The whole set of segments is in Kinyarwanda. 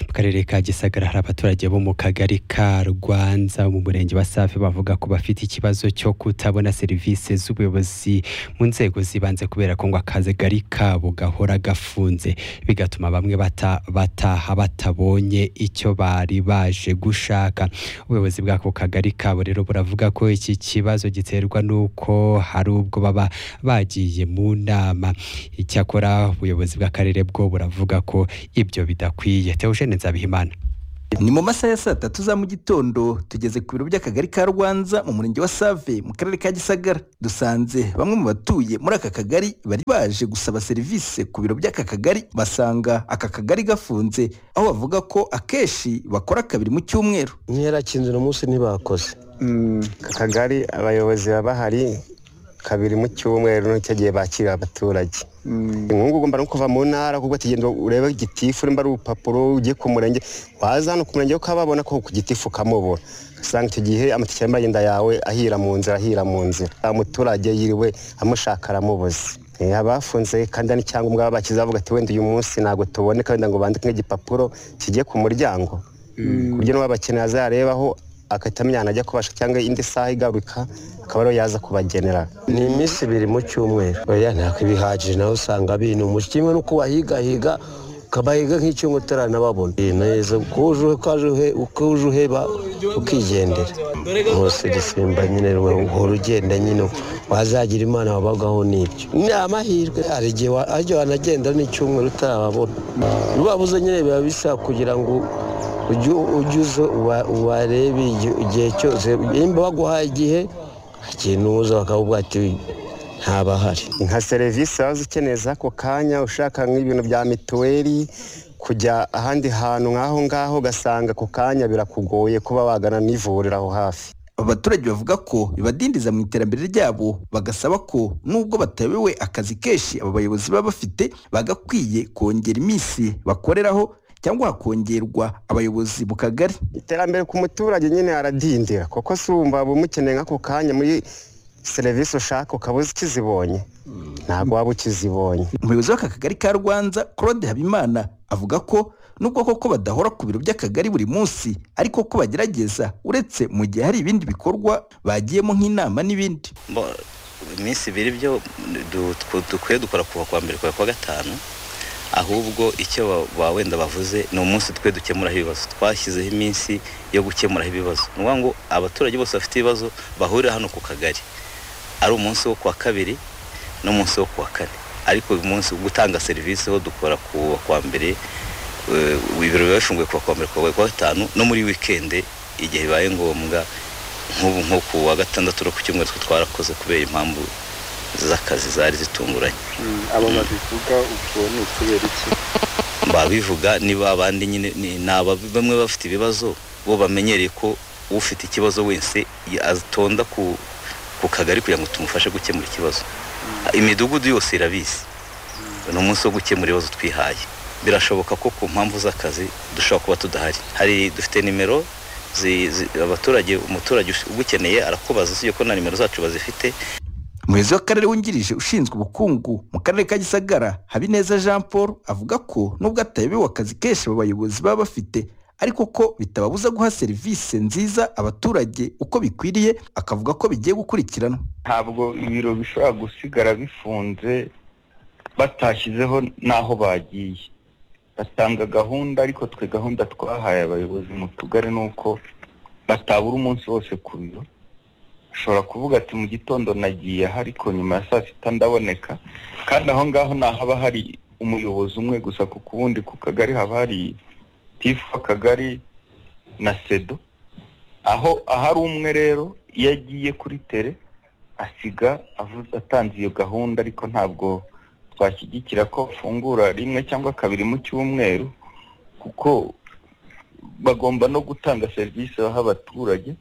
mu karere ka gisagara hari abaturage bo mu kagari ka rwanza mu murenge wa safi bavuga ko bafite ikibazo cyo kutabona serivisi z'ubuyobozi mu nzego zibanze kubera ko ngo akagari kabo gahora gafunze bigatuma bamwe bata- bataha batabonye icyo bari baje gushaka ubuyobozi bw'ako kagari kabo rero buravuga ko iki kibazo giterwa n'uko hari ubwo baba bagiye mu nama icyakora ubuyobozi bw'akarere bwo buravuga ko ibyo bidakwiye teogene nzabihimana ni mu masaha ya saa tatu za mu gitondo tugeze ku biro by'akagari ka rwanza mu murenge wa save mu karere ka gisagara dusanze bamwe mu batuye muri aka kagari bari baje gusaba serivisi ku biro by'aka kagari basanga aka kagari gafunze aho bavuga ko akenshi bakora kabiri mu cyumweru ntiyarakinze uno munsi ntibakoze Aka kagari abayobozi baba bahari kabiri mu cyumweru n'icyo gihe bakirira abaturage nk'ubu ugomba no kuva mu ntara kuko tugenda urebe gitifu nimba ari urupapuro ugiye ku murenge waza hano ku murenge wo ukababona ko ku gitifu ukamubura usanga icyo gihe amatike y'imagenda yawe ahira mu nzira ahira mu nzira umuturage yiriwe amushaka aramubuze Eh, abafunze kandi hari n'icyangombwa baba bakize bavuga ati wenda uyu munsi ntabwo tuboneka wenda ngo bandike nk'igipapuro kigiye ku muryango ku buryo n'uwabakeneye azayarebaho agahita amenya ahantu ajya kubasha cyangwa indi saha igaruka akaba ariyo yaza kubagenera ni iminsi ibiri mu cyumweru oya ntabwo ibihagije nawe usanga binumusha kimwe n'uko wahigahiga ukabahiga nk'icyumwe utaranababona Eh, neza uko uje ukaje uhe- uko uje uheba ukigendera munsi gisimba nyine uhora ugenda nyine wazagira imana wabagaho n'ibyo ni amahirwe hari igihe wa- hari igihe wanagenda n'icyumweru utababona ubabuze nyine biba bisa kugira ngo ujye ujye uza uba- ubarebe igihe- igihe cyose nimba baguhaye igihe ikintu uza bakakubwira ati ntabahari nka serivisi waba ukeneye z'ako kanya ushaka nk'ibintu bya mituweli kujya ahandi hantu nk'aho ngaho ugasanga ako kanya birakugoye kuba wagana n'ivuriro aho hafi aba baturage bavuga ko bibadindiza mu iterambere ryabo bagasaba ko nubwo batabiwe akazi kenshi aba bayobozi baba bafite bagakwiye kongera iminsi bakoreraho cyangwa hakongerwa abayobozi mu kagari iterambere ku muturage nyine aradindira kuko si wumva waba umukeneye nk'ako kanya muri serivisi ushaka ukaba ukizibonye ntabwo waba ukizibonye umuyobozi w'aka kagari ka rwanza claude habimana avuga ko nubwo koko badahora ku biro by'akagari buri munsi ariko ko bagerageza uretse mu gihe hari ibindi bikorwa bagiyemo nk'inama n'ibindi Bo- iminsi ibiri byo du- tw- dukwiye dukora kuva kuwa mbere kuva kuwa gatanu ahubwo icyo ba- ba wenda bavuze ni umunsi twe dukemuraho ibibazo twashyizeho iminsi yo gukemuraho ibibazo ni ukuvuga ngo abaturage bose bafite ibibazo bahurira hano ku kagari ari umunsi wo kuwa kabiri n'umunsi wo kuwa kane ariko uyu munsi wo gutanga serivisi ho dukora kuwa kuwa mbere eh, ibiro biba bifunguye kuva kuwa mbere kuva kuwa gatanu no muri wikende igihe bibaye ngombwa nk'ubu nko ku wa gatandatu no ku cyumweru twe twarakoze kubera impamvu z'akazi zari zitunguranye abo babivuga ubwo ni ukubera iki babivuga niba abandi nyine ni ni aba bamwe bafite ibibazo bo bamenyereye ko ufite ikibazo wese ya- atonda ku ku kagari kugira ngo tumufashe gukemura ikibazo imidugudu yose irabizi ni umunsi wo gukemura ibibazo twihaye birashoboka ko ku mpamvu z'akazi dushobora kuba tudahari hari dufite nimero zi- zi- abaturage umuturage ugukeneye arakubaza usibye ko na nimero zacu bazifite umuyobozi w'akarere wungirije ushinzwe ubukungu mu karere ka gisagara habineza jean paul avuga ko nubwo atayobewe akazi kenshi aba bayobozi baba bafite ariko ko bitababuza guha serivisi nziza abaturage uko bikwiriye akavuga ko bigiye gukurikiranwa ntabwo ibiro bishobora gusigara bifunze batashyizeho n'aho bagiye batanga gahunda ariko twe gahunda twahaye abayobozi mu tugari ni uko batabura umunsi wose ku biro ushobora kuvuga ati mu gitondo nagiye aha ariko nyuma ya saa sita ndaboneka kandi aho ngaho haba hari umuyobozi umwe gusa ku kuwundi ku kagari haba hari tifu w'akagari na sedo aho ahari umwe rero iyo agiye kuri tere asiga avuze atanze iyo gahunda ariko ntabwo twashyigikira ko bafungura rimwe cyangwa kabiri mu cyumweru kuko bagomba no gutanga serivisi baha abaturage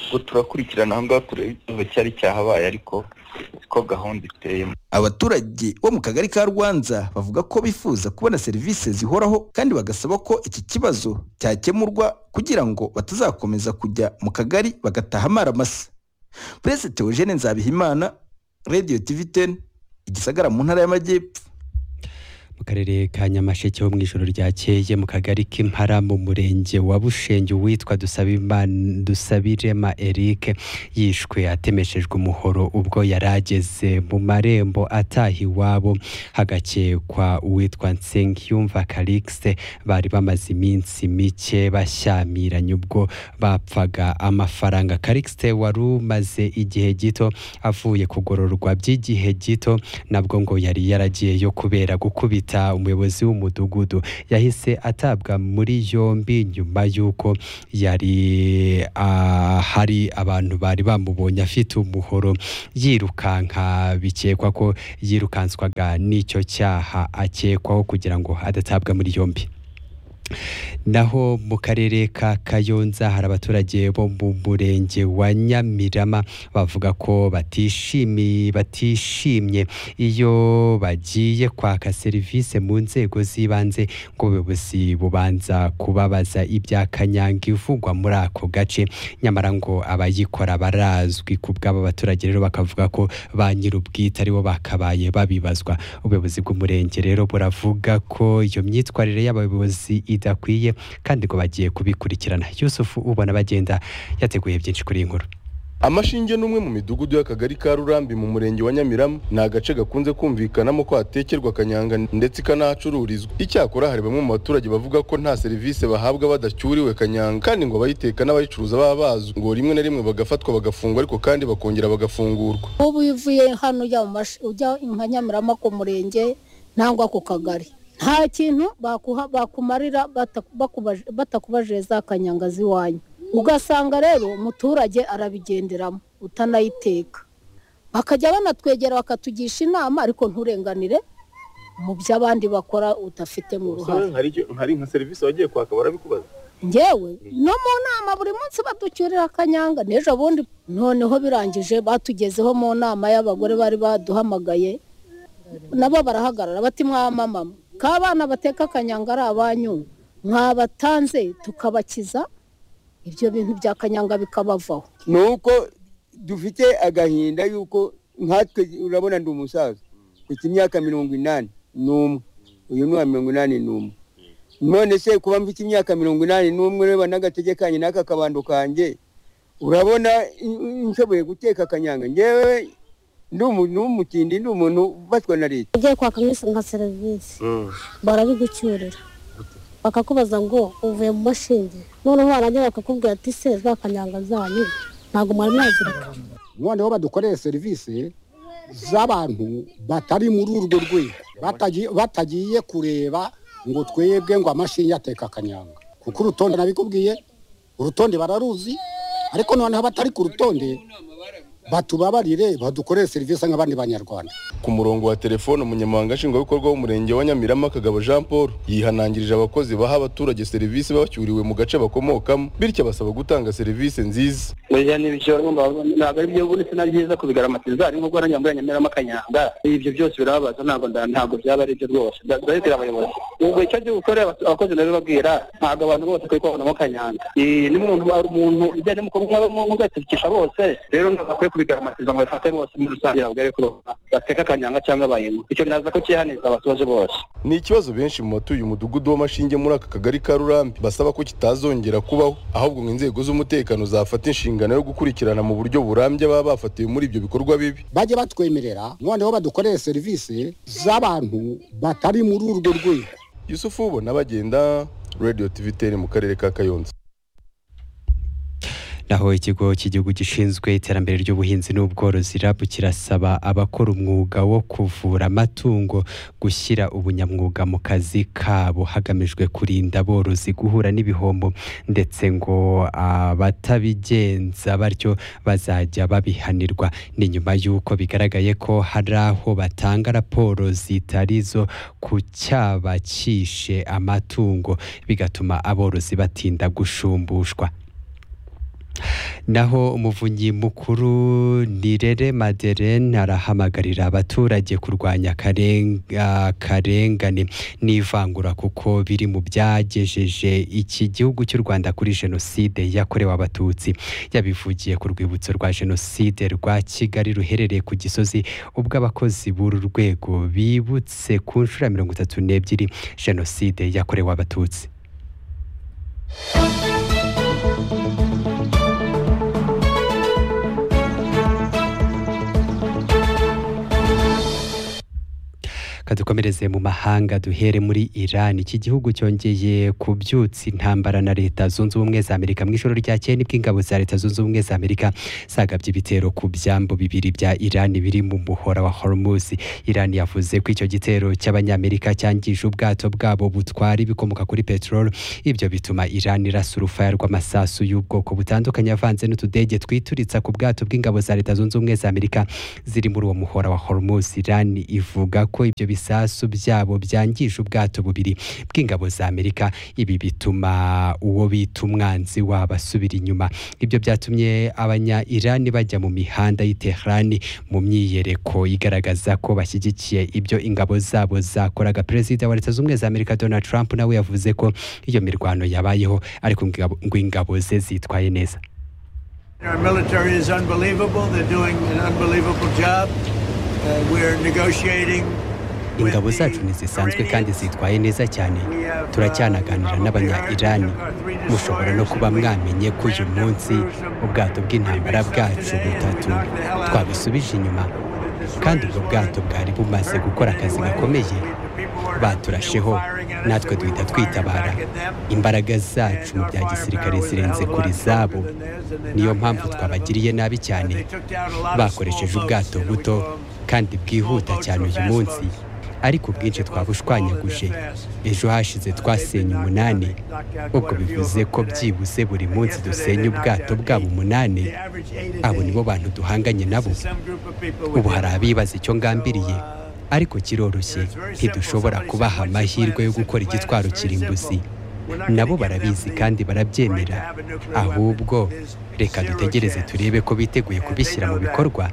ngo turakurikirana aho ngaho turebe ikibazo cyari cyahabaye ariko siko gahunda iteyemo abaturage bo mu kagari ka rwanza bavuga ko bifuza kubona serivisi zihoraho kandi bagasaba ko iki kibazo cyakemurwa kugira ngo batazakomeza kujya mu kagari bagataha amaramasa perezida teogene nzabihimana radiyo tivi teni igisagara mu ntara y'amajyepfo mu karere ka nyamasheke ho mu ijoro ryakeye mu kagari k'impara mu murenge wa bushenge uwitwa Dusabimana- dusabirema eric yishwe atemeshejwe umuhoro ubwo yari ageze mu marembo ataha iwabo hagakekwa uwitwa nsengiyumva calixte bari bamaze iminsi mike bashyamiranye ubwo bapfaga amafaranga calixte wari umaze igihe gito avuye kugororwa by'igihe gito nabwo ngo yari yaragiyeyo kubera gukubita umuyobozi w'umudugudu yahise atabwa muri yombi nyuma y'uko yari ah, hari abantu bari bamubonye afite umuhoro yirukanka bikekwa ko yirukanswaga n'icyo cyaha akekwaho kugira ngo adatabwa muri yombi naho mu karere ka kayonza hari abaturage bo mu murenge wa nyamirama bavuga ko batishimiye batishimye iyo bagiye kwaka serivisi mu nzego z'ibanze ngo ubuyobozi bubanza kubabaza ibya kanyanga ivugwa muri ako gace nyamara ngo abayikora barazwi ku bw'aba baturage rero bakavuga ko ba nyir'ubwite aribo bakabaye babibazwa ubuyobozi bw'umurenge rero buravuga ko iyo myitwarire y'abayobozi idakwiye kandi ngo bagiye kubikurikirana yusufu ubona bagenda yateguye byinshi kuri iyi nkuru amashinge ni umwe mu midugudu y'akagari ka rurambi mu murenge wa nyamirama ni agace gakunze kumvikanamo ko hatekerwa kanyanga ndetse ikanahacururizwa icyakora hari bamwe mu baturage bavuga ko nta serivisi bahabwa badacyuriwe kanyanga kandi ngo abayiteka n'abayicuruza baba bazwi ngo rimwe na rimwe bagafatwa bagafungwa ariko kandi bakongera bagafungurwa ubu iyo uvuye hano ujya mu mash- ujya nka nyamirama ku murenge nangwa ku kagari nta kintu bakuha- bakumarira bataku- bakubaje- batakubajije za kanyanga z'iwanyu ugasanga rero umuturage arabigenderamo utanayiteka bakajya banatwegera bakatugisha inama ariko nturenganire mu byo abandi bakora udafitemo uruhare hari nka serivisi wagiye kwaka barabikubaza ngewe no mu nama buri munsi baducyurira akanyanga n'ejo bundi noneho birangije batugezeho mu nama y'abagore bari baduhamagaye nabo barahagarara bati mwamamama k'abana bateka akanyanga ari abanyu mwabatanze tukabakiza ibyo bintu bya kanyanga bikabavaho ni uko dufite agahinda y'uko nkatwe urabona ndi umusaza mfite imyaka mirongo inani n'umwe uyu ni uwa mirongo inani n'umwe none se kuba mfite imyaka mirongo inani n'umwe reba n'agatege kanjye n'aka kabando kanjye urabona i- i- nshoboye guteka akanyanga ngewe ndi umu- ni umutindi ndi umuntu ubatwa na leta ugiye kwaka nk'isi nka serivisi barabigucyurira bakakubaza ngo uvuye mu mashinge noneho warangira bakakubwira ati se za kanyanga zanyu ntabwo mwari mwazirika noneho badukoreye serivisi z'abantu batari muri urwo rwego batagi- batagiye kureba ngo twebwe ngo amashinge ateka akanyanga kuko urutonde nabikubwiye urutonde bararuzi ariko noneho abatari ku rutonde batubabarire badukorere serivisi nk'abandi banyarwanda ku murongo wa telefone umunyamabanga nshingwabikorwa w'umurenge wa nyamirama kagabo jean paul yihanangirije abakozi baha abaturage serivisi babacyuriwe mu gace bakomokamo bityo abasaba gutanga serivisi nziza burya ni ibyo ntabwo ari byo buretse na byiza kubigaramatiza hari nk'ubwo nanyambuye nyameramo akanyanga ibyo byose birababaza ntabwo nda- ntabwo byaba ari byo rwose Nda- ndabibwira abayobozi ubwo icyo gihe ukorera abatu- abakozi nabibabwira ntabwo abantu bose kuri kubonamo kanyanga Iyi ni umuntu ari umuntu ibyo mugatekesha bose rero ntabwo akwiye kubigaramatiza ngo bafate bose muri rusange ntabwo ari ko bateka akanyanga cyangwa bayemo icyo naza ko cyihaniza abasoje bose ni ikibazo benshi mu batuye umudugudu w'amashinge muri aka kagari ka rurambi basaba ko kitazongera kubaho ahubwo ngo inzego z'umutekano zafata inshingano yo gukurikirana mu buryo burambye baba bafatiwe muri ibyo bikorwa bibi bajye batwemerera noneho badukorere serivisi z'abantu batari muri urwo rwego yusufu ubona bagenda radio tv ten mu karere ka kayonza naho ikigo cy'igihugu gishinzwe iterambere ry'ubuhinzi n'ubworozi rabu kirasaba abakora umwuga wo kuvura amatungo gushyira ubunyamwuga mu kazi kabo hagamijwe kurinda aborozi guhura n'ibihombo ndetse ngo abatabigenza batyo bazajya babihanirwa ni nyuma y'uko bigaragaye ko hari aho batanga raporo zitari zo ku cyaba cyishe amatungo bigatuma aborozi batinda gushumbushwa naho umuvunyi mukuru nirere madeleine arahamagarira abaturage kurwanya akaren- akarengane n'ivangura kuko biri mu byagejeje iki gihugu cy'u rwanda kuri jenoside yakorewe abatutsi yabivugiye ku rwibutso rwa jenoside rwa kigali ruherereye ku gisozi ubwo abakozi b'uru rwego bibutse ku nshuro ya mirongo itatu n'ebyiri jenoside yakorewe abatutsi kadukomereze mu mahanga duhere muri Iran iki gihugu cyongeye kubyutsa intambara na leta zunze ubumwe za Amerika mu ijoro ryakeye nibwo ingabo za leta zunze ubumwe za Amerika zagabye ibitero ku byambu bibiri bya Iran biri mu muhora wa Hormuz Iran yavuze ko icyo gitero cy'abanyamerika cyangije ubwato bwabo butwara ibikomoka kuri peteroli ibyo bituma Iran irasa urufaya rw'amasasu y'ubwoko butandukanye avanze n'utudege twituritsa ku bwato bw'ingabo za leta zunze ubumwe za Amerika ziri muri uwo muhora wa Hormuz Iran ivuga ko ibyo bisasu byabo byangije ubwato bubiri bw'ingabo za Amerika ibi bituma uwo bita umwanzi wabo asubira inyuma ibyo byatumye abanya Iran bajya mu mihanda y'i Tehran mu myiyereko igaragaza ko bashyigikiye ibyo ingabo zabo zakoraga perezida wa leta zunze ubumwe za Amerika Donald Trump nawe yavuze ko iyo mirwano yabayeho ariko ngo- ngo ingabo ze zitwaye neza Our military is unbelievable. They're doing an unbelievable job. Uh, we're negotiating. ingabo zacu ntizisanzwe kandi zitwaye neza cyane turacyanaganira n'abanya-irani mushobora no kuba mwamenye ko uyu munsi ubwato bw'intambara bwacu butatu twabusubije inyuma kandi ubwo bwato bwari bumaze gukora akazi gakomeye baturasheho natwe duhita twitabara imbaraga zacu mu bya gisirikare zirenze kuri zabo niyo mpamvu twabagiriye nabi cyane bakoresheje ubwato buto kandi bwihuta cyane uyu munsi ariko ubwinshi twabushwanyaguje ejo hashize twasenye umunani ubwo bivuze ko byibuze buri munsi dusenya ubwato bwabo umunani abo nibo bantu duhanganye nabo ubu hari abibaza icyo ngambiriye ariko kiroroshye ntidushobora kubaha amahirwe yo gukora igitwaro kirimbuzi nabo barabizi kandi barabyemera ahubwo reka dutegereze turebe ko biteguye kubishyira mu bikorwa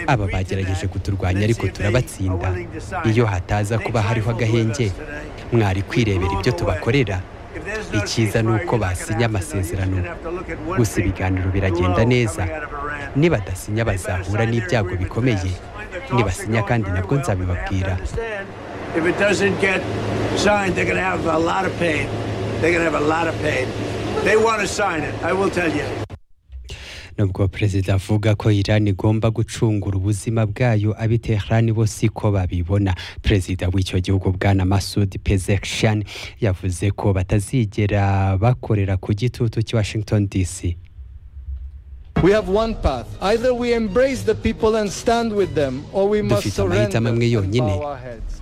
aba bagerageje kuturwanya ariko turabatsinda iyo hataza kuba hariho agahenge mwari kwirebera ibyo tubakorera icyiza ni uko basinya amasezerano gusa ibiganiro biragenda neza nibadasinya bazahura n'ibyago bikomeye nibasinya kandi nabwo nzabibabwira If it doesn't get signed, they're going to have a lot of pain. They're going to have a lot of pain. They want to sign it. I will tell you. nubwo perezida avuga ko Iran igomba gucungura ubuzima bwayo abi Tehran bo siko babibona perezida w'icyo gihugu bwana Masoud Pezeshkian yavuze ko batazigera bakorera ku gitutu cy'i Washington DC We have one path. Either we embrace the people and stand with them, or we must dufite amahitamo surrender. amwe yonyine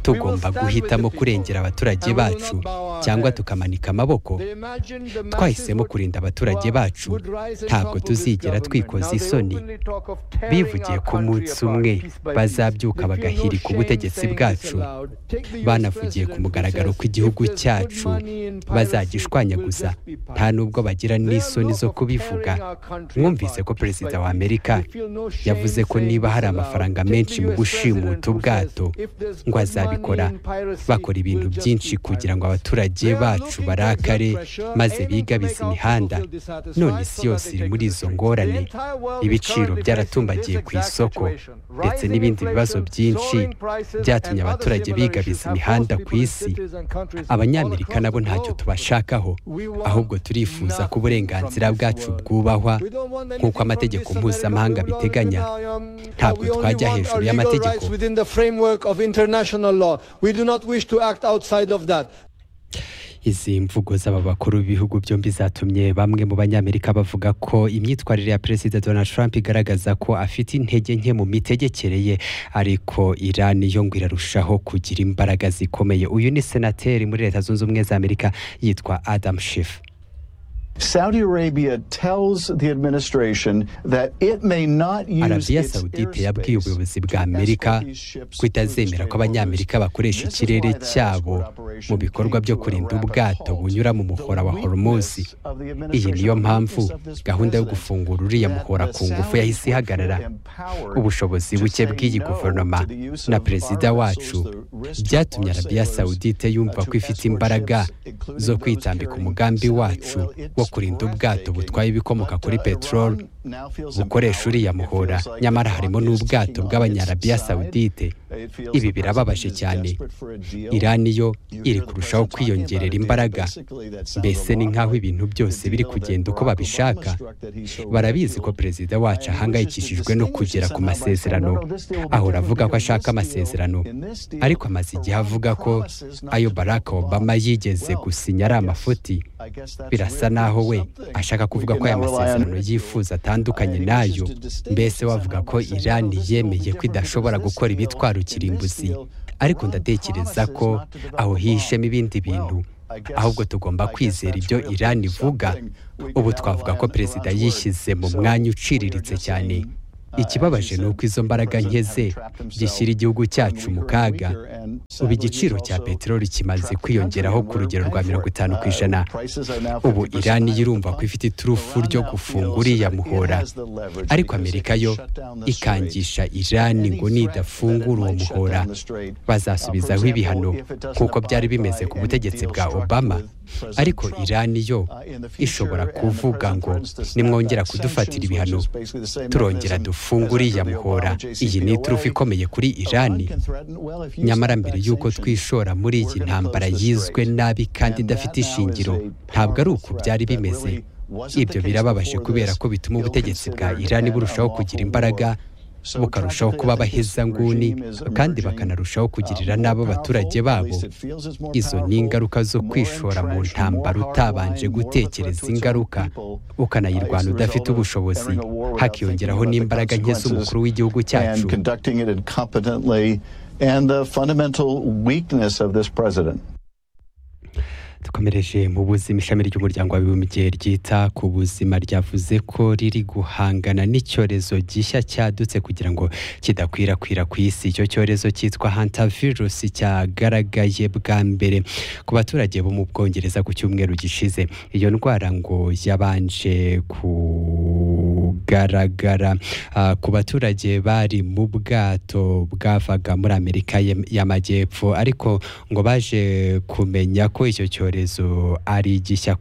tugomba guhitamo kurengera abaturage bacu cyangwa tukamanika amaboko twahisemo kurinda abaturage bacu ntabwo tuzigera twikoza isoni bivugiye ko umunsi umwe bazabyuka bagahirika ubutegetsi bwacu banavugiye ku mugaragaro ko igihugu cyacu bazagishwanyaguza nta nubwo bagira n'isoni zo kubivuga mwumvise ko perezida wa amerika yavuze ko niba hari amafaranga menshi mu gushimuta ubwato ngo azabikora bakora ibintu byinshi kugira ngo abaturage bacu barakare maze bigabize imihanda none isi yose iri muri izo ngorane ibiciro byaratumbagiye ku isoko ndetse n'ibindi bibazo byinshi byatumye abaturage bigabiza imihanda ku isi abanyamerika nabo ntacyo tubashakaho ahubwo turifuza ko uburenganzira bwacu bwubahwa nk'uko amategeko mpuzamahanga biteganya ntabwo We only twajya want our legal hejuru rights y'amategeko within the framework of international law. We do not wish to act outside of that. izi mvugo z'aba bakuru b'ibihugu byombi zatumye bamwe mu banyamerika bavuga ko imyitwarire ya perezida donald trump igaragaza ko afite intege nke mu mitegekere ye ariko iran yo ngo irarushaho kugira imbaraga zikomeye uyu ni senateri muri leta zunze ubumwe za amerika yitwa adam Schiff Saudi Arabia tells the administration that it may not use arabiya its sawudite yabwiye ubuyobozi bwa amerika ko itazemera ko abanyamerika bakoresha ikirere cyabo mu bikorwa byo kurinda ubwato bunyura mu muhora wa horumuzi iyi niyo mpamvu gahunda yo gufungura uriya muhora ku ngufu yahise ihagarara ubushobozi buke bw'iyi guverinoma na perezida wacu byatumye arabiya sawudite yumva ko ifite imbaraga zo kwitambika umugambi wacu wo kurinda ubwato butwaye ibikomoka kuri peteroli bukoresha uriya muhora nyamara harimo n'ubwato bw'abanyarabiya sawudite ibi birababaje cyane irani yo iri kurushaho kwiyongerera imbaraga mbese ni nk'aho ibintu byose biri kugenda uko babishaka barabizi ko perezida wacu ahangayikishijwe no kugera ku masezerano ahora avuga ko ashaka amasezerano ariko amaze igihe avuga ko ayo barack obama yigeze gusinya ari amafuti birasa naho we ashaka kuvuga ko aya masezerano yifuza atandukanye n'ayo mbese wavuga ko irani yemeye ko idashobora gukora ibitwara ukirimbuzi ariko ndatekereza ko aho hihishemo ibindi bintu ahubwo tugomba kwizera ibyo irani ivuga ubu twavuga ko perezida yishyize mu mwanya uciriritse cyane ikibabaje ni uko izo mbaraga nke ze gishyira igihugu cyacu mu kaga ubu igiciro cya peteroli kimaze kwiyongeraho ku rugero rwa mirongo itanu ku ijana ubu irani yirumva ko ifite iturufu ryo gufunga uriya muhora ariko amerika yo ikangisha irani ngo nidafungura uwo muhora bazasubizaho ibihano kuko byari bimeze ku butegetsi bwa obama ariko irani yo ishobora kuvuga ngo nimwongera kudufatira ibihano turongera dufungure uriya muhora iyi ni iturufu ikomeye kuri irani nyamara mbere y'uko twishora muri iyi ntambara yizwe nabi kandi idafite ishingiro ntabwo ari uku byari bimeze ibyo birababaje kubera ko bituma ubutegetsi bwa irani burushaho kugira imbaraga bukarushaho kuba abahezanguni kandi bakanarushaho kugirira n'abo abaturage babo izo ni ingaruka zo kwishora mu ntambara utabanje gutekereza ingaruka ukanayirwanya udafite ubushobozi hakiyongeraho n'imbaraga nke z'umukuru w'igihugu cyacu and the fundamental weakness of this president. dukomereje mu buzima ishami ry'umuryango w'abibumbye ryita ku buzima ryavuze ko riri guhangana n'icyorezo gishya cyadutse kugira ngo kidakwirakwira ku isi icyo cyorezo cyitwa hantavirus cyagaragaye bwa mbere ku baturage bo mu bwongereza ku cyumweru gishize iyo ndwara ngo yabanje kugaragara ah, ku baturage bari mu bwato bwavaga muri amerika y'em- y'amajyepfo ariko ngo baje kumenya ko icyo cyorezo ari gishya ku